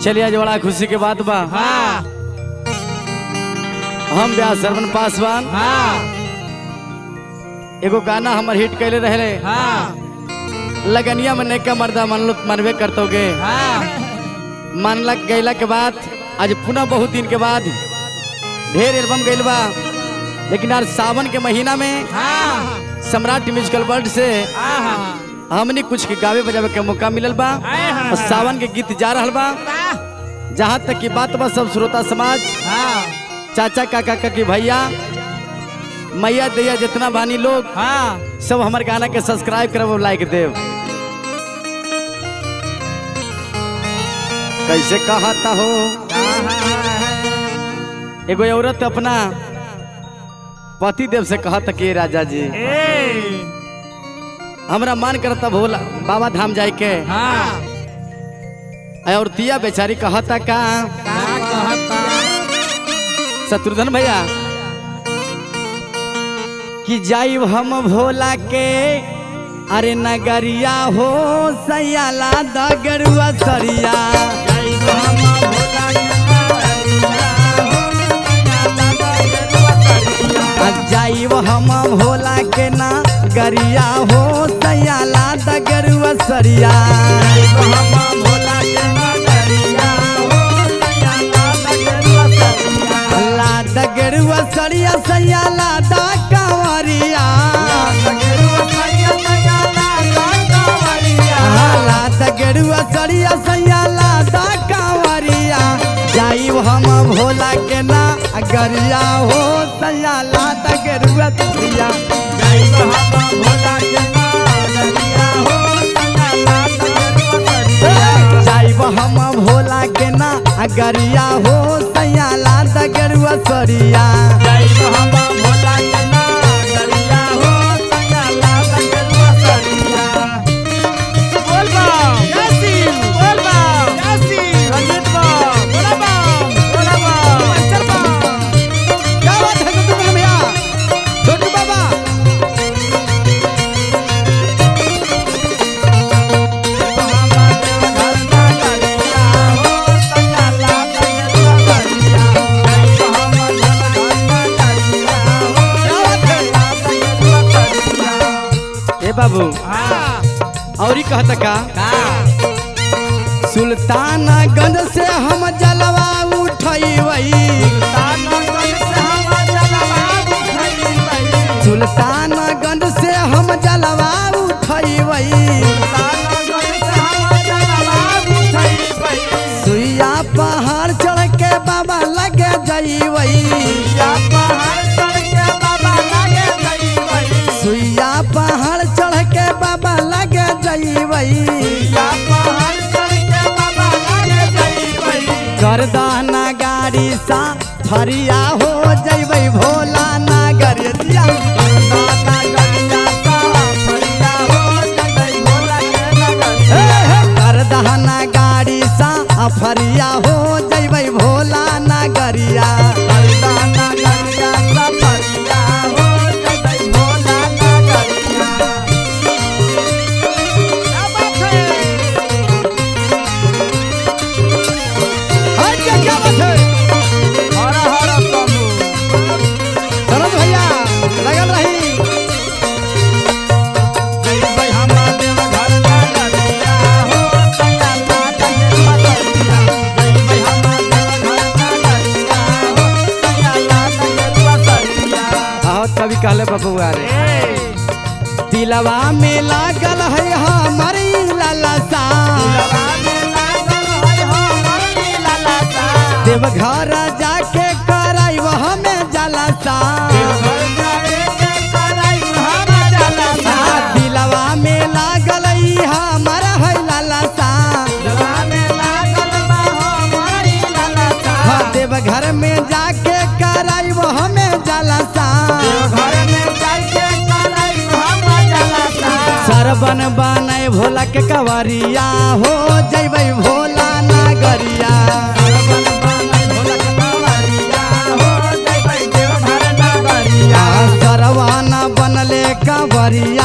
चलिए आज बड़ा खुशी के बात बा हाँ हम ब्याह सरवन पासवान हाँ एगो गाना हमर हिट कैले रहे हाँ लगनिया में नेका मर्दा मन लोग मनबे करतोगे हाँ मानलक गैला के बाद आज पुनः बहुत दिन के बाद ढेर एल्बम गैल बा लेकिन आज सावन के महीना में हाँ सम्राट म्यूजिकल वर्ल्ड से हाँ हमने कुछ के गावे बजावे के मौका मिलल बा हाँ। और सावन के गीत जा रहल बा जहाँ तक की बात बा सब श्रोता समाज हाँ चाचा काका काकी भैया मैया दैया जितना बानी लोग हाँ सब हमार गाना के सब्सक्राइब करब और लाइक देव कैसे कहता हो एगो औरत अपना पति देव से कहता कि राजा जी हमरा मन करता भोला बाबा धाम जाए के हाँ और तिया बेचारी कहता का कहता शत्रुघ्न भैया कि जाइब हम भोला के अरे नगरिया हो सयाला दगरुआ सरिया आ जाइब हम भोला के नगरिया हो सयाला दगरुआ सरिया ला दगरुआ सरिया सयाला दा कंवरिया ला दगरुआ सरिया सयाला दा कंवरिया जाइब हम भोला के ना गरिया हो सयाला दगरुआ सरिया जाइब हम भोला के ना गरिया हो सयाला दगरुआ सरिया क्या बात है शत्रुघ्न भैया छोटू बाबा ए बाबू और कहता का सुल्तानगंज से हम जलवा उठैवई सुल्तानगंज से हम जलवा उठैवई सुइया पहाड़ चढ़ के बाबा लगे जइवई सुइया पहाड़ चढ़ के बाबा लगे जइवई करदाना गाड़ी सा फरिया हो जइबै भोला नागर दिया हे, हे, करदाना गाड़ी सा फरिया हो जइबै भोला नागरिया हट जा, क्या बात है सरोज भैया लगल रही बहुत कभी कहले बबुआ रे दिलवा में लागल है हमारी लालसा देवघर जाके कराइब हमें जलसा आ, दिलवा में लागल है हमारा है लालसा हाँ, देवघर में जाके कराइब हमें जलसा सरबन बने भोला के कवरिया हो जैबै भोला नागरिया आ, सरवाना बनले कवरिया